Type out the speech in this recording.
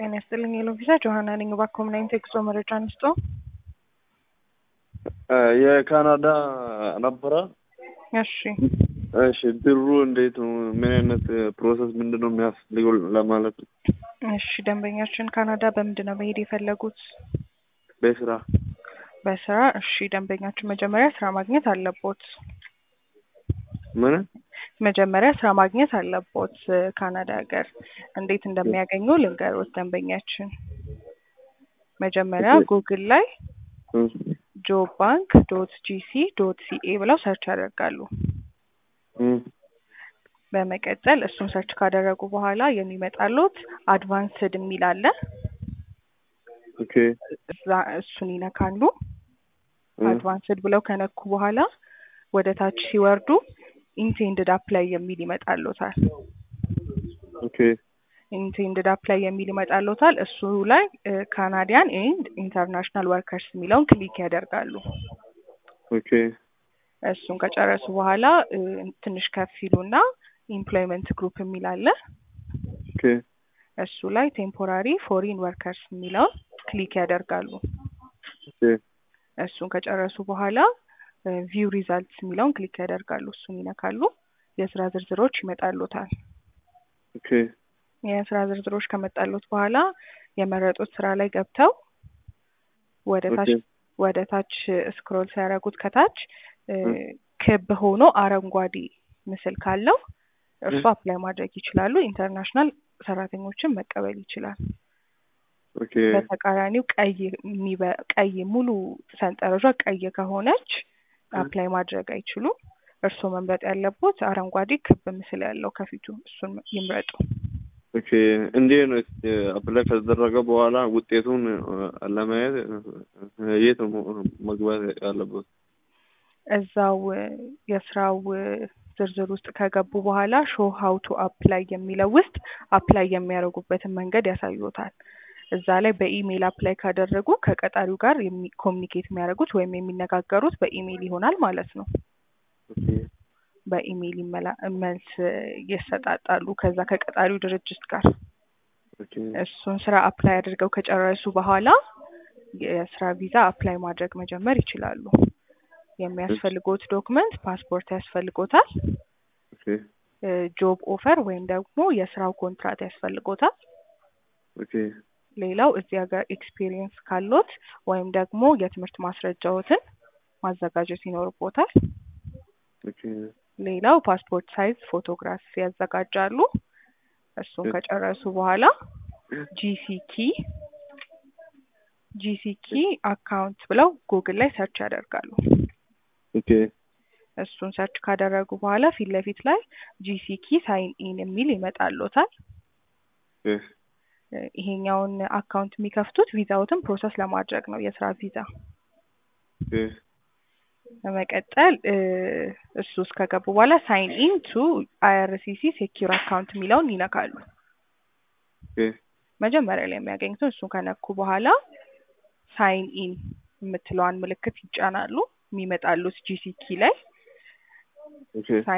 ጤና ይስጥልኝ የሎቪዛ ጆሀና ነኝ። እባክዎ ምን አይነት የጉዞ መረጃ አንስቶ? የካናዳ ነበረ። እሺ እሺ ብሩ እንዴት ነው? ምን አይነት ፕሮሰስ ምንድን ነው የሚያስፈልገው ለማለት ነው። እሺ ደንበኛችን ካናዳ በምንድን ነው መሄድ የፈለጉት? በስራ በስራ። እሺ ደንበኛችን መጀመሪያ ስራ ማግኘት አለቦት። ምን መጀመሪያ ስራ ማግኘት አለቦት ካናዳ ሀገር። እንዴት እንደሚያገኙ ልንገሮት ደንበኛችን። መጀመሪያ ጉግል ላይ ጆብ ባንክ ዶት ጂሲ ዶት ሲኤ ብለው ሰርች ያደርጋሉ። በመቀጠል እሱን ሰርች ካደረጉ በኋላ የሚመጣሉት አድቫንስድ የሚል አለ። ኦኬ እዛ እሱን ይነካሉ። አድቫንስድ ብለው ከነኩ በኋላ ወደ ታች ሲወርዱ ኢንቴንድድ አፕላይ የሚል ይመጣሉታል። ኦኬ ኢንቴንድድ አፕላይ የሚል ይመጣሉታል። እሱ ላይ ካናዲያን ኤንድ ኢንተርናሽናል ወርከርስ የሚለውን ክሊክ ያደርጋሉ። ኦኬ እሱን ከጨረሱ በኋላ ትንሽ ከፍ ይሉና ኢምፕሎይመንት ግሩፕ የሚል አለ። ኦኬ እሱ ላይ ቴምፖራሪ ፎሪን ወርከርስ የሚለውን ክሊክ ያደርጋሉ። ኦኬ እሱን ከጨረሱ በኋላ ቪው ሪዛልትስ የሚለውን ክሊክ ያደርጋሉ። እሱን ይነካሉ። የስራ ዝርዝሮች ይመጣሉታል። ኦኬ የስራ ዝርዝሮች ከመጣሉት በኋላ የመረጡት ስራ ላይ ገብተው ወደ ታች ወደ ታች ስክሮል ሲያደርጉት ከታች ክብ ሆኖ አረንጓዴ ምስል ካለው እርሱ አፕላይ ማድረግ ይችላሉ። ኢንተርናሽናል ሰራተኞችን መቀበል ይችላል። ኦኬ በተቃራኒው ቀይ የሚበ- ቀይ ሙሉ ሰንጠረዟ ቀይ ከሆነች አፕላይ ማድረግ አይችሉም። እርስዎ መምረጥ ያለቦት አረንጓዴ ክብ ምስል ያለው ከፊቱ እሱን ይምረጡ። ኦኬ እንዴት ነው አፕላይ ከተደረገ በኋላ ውጤቱን ለማየት የት ነው መግባት ያለበት? እዛው የስራው ዝርዝር ውስጥ ከገቡ በኋላ ሾው ሀው ቱ አፕላይ የሚለው ውስጥ አፕላይ የሚያደርጉበትን መንገድ ያሳዩታል። እዛ ላይ በኢሜይል አፕላይ ካደረጉ ከቀጣሪው ጋር ኮሚኒኬት የሚያደርጉት ወይም የሚነጋገሩት በኢሜይል ይሆናል ማለት ነው። ኦኬ በኢሜይል ይመላ- መልስ ይሰጣጣሉ ከዛ ከቀጣሪው ድርጅት ጋር። ኦኬ እሱን ስራ አፕላይ አድርገው ከጨረሱ በኋላ የስራ ቪዛ አፕላይ ማድረግ መጀመር ይችላሉ። የሚያስፈልጎት ዶክመንት ፓስፖርት ያስፈልጎታል። ኦኬ ጆብ ኦፈር ወይም ደግሞ የስራው ኮንትራት ያስፈልጎታል። ኦኬ ሌላው እዚህ ሀገር ኤክስፒሪየንስ ካሎት ወይም ደግሞ የትምህርት ማስረጃዎትን ማዘጋጀት ይኖርቦታል። ኦኬ ሌላው ፓስፖርት ሳይዝ ፎቶግራፍ ያዘጋጃሉ። እሱን ከጨረሱ በኋላ ጂሲኪ ጂሲኪ አካውንት ብለው ጉግል ላይ ሰርች ያደርጋሉ። ኦኬ እሱን ሰርች ካደረጉ በኋላ ፊት ለፊት ላይ ጂሲኪ ሳይን ኢን የሚል ይመጣሎታል። ኦኬ ይሄኛውን አካውንት የሚከፍቱት ቪዛዎትን ፕሮሰስ ለማድረግ ነው፣ የስራ ቪዛ። ኦኬ በመቀጠል እሱ ውስጥ ከገቡ በኋላ ሳይን ኢን ቱ አይአርሲሲ ሴኪር አካውንት የሚለውን ይነካሉ። ኦኬ መጀመሪያ ላይ የሚያገኙትን እሱን ከነኩ በኋላ ሳይን ኢን የምትለዋን ምልክት ይጫናሉ። የሚመጣሉት ጂሲኪ ላይ ኦኬ